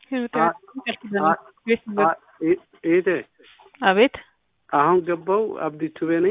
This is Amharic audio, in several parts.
ኤቴ አቤት አሁን ገባው አብዲ ቱቤ ነኝ።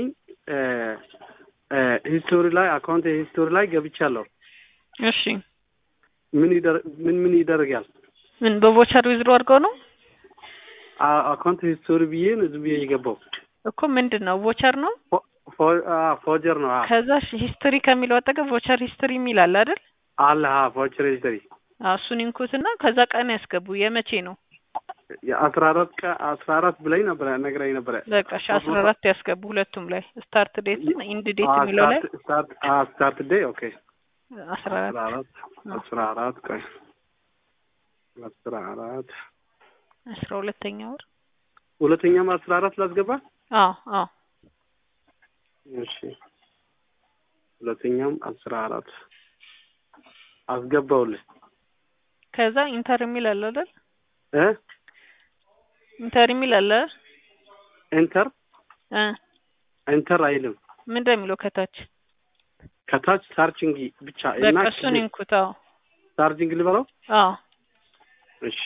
ሂስቶሪ ላይ አካውንት ሂስቶሪ ላይ ገብቻለሁ። እሺ ምን ይደር ምን ምን ይደረጋል? ምን በቮቸር ዊዝድሮ አድርገው ነው አ- አካውንት ሂስቶሪ ብዬ ነው ዝም ብዬ የገባው። እኮ ምንድን ነው ቮቸር ነው። ፎ- ፎ- አ- ፎጀር ነው አ- ከዛ ሂስትሪ ከሚለው አጠገብ ቮቸር ሂስትሪ የሚል አለ አይደል? አለ አ ፎጀር ሂስቶሪ አዎ፣ እሱን ይንኩትና ከዛ ቀን ያስገቡ። የመቼ ነው? የአስራ አራት ቀ አስራ አራት ብላኝ ነበረ ነግራኝ ነበረ። በቃ እሺ፣ አስራ አራት ያስገቡ ሁለቱም ላይ ስታርት ዴት እና ኢንድ ዴት አ- የሚለው ላይ ስታርት ስታርት አ- ስታርት ዴይ ኦኬ አስራ አስራ አራት አራት አስራ አራት ቆይ አስራ አራት አስራ ሁለተኛ ወር ሁለተኛም አስራ አራት ላስገባ አዎ አዎ እሺ ሁለተኛም አስራ አራት አስገባውልህ ከዛ ኢንተር የሚል አለ አይደል? እ ኢንተር የሚል አለ ኤንተር እ ኤንተር አይልም ምንድን ነው የሚለው ከታች? ከታች ሳርችንግ ብቻ እና በቃ እሱን ይንኩት። አዎ ሳርችንግ ልበለው አዎ እሺ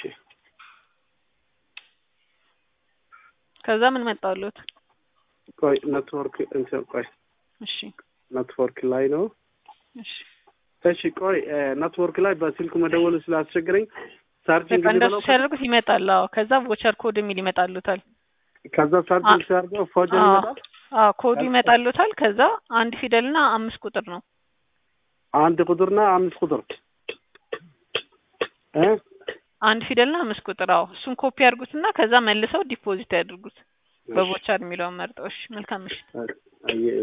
ከዛ ምን መጣሉት? ቆይ ኔትወርክ እንትን ቆይ እሺ ኔትወርክ ላይ ነው እሺ እሺ ቆይ እ ኔትወርክ ላይ በስልክ መደወሉ ስላስቸገረኝ ሳርችንግ በቃ እንደሱ ልበለው ሲያደርጉት ይመጣል። አዎ ከዛ ቮቸር ኮድ የሚል ይመጣሉታል። ከዛ ሳርችንግ ሲያደርገው ፎጀር አዎ ይመጣል አዎ ኮዱ ይመጣሉታል። ከዛ አንድ ፊደልና አምስት ቁጥር ነው። አንድ ቁጥርና አምስት ቁጥር እ አንድ ፊደልና አምስት ቁጥር። አዎ እሱን ኮፒ ያድርጉትና ከዛ መልሰው ዲፖዚት ያድርጉት። በቮቸር የሚለውን መርጠው። እሺ መልካም ምሽት። አየ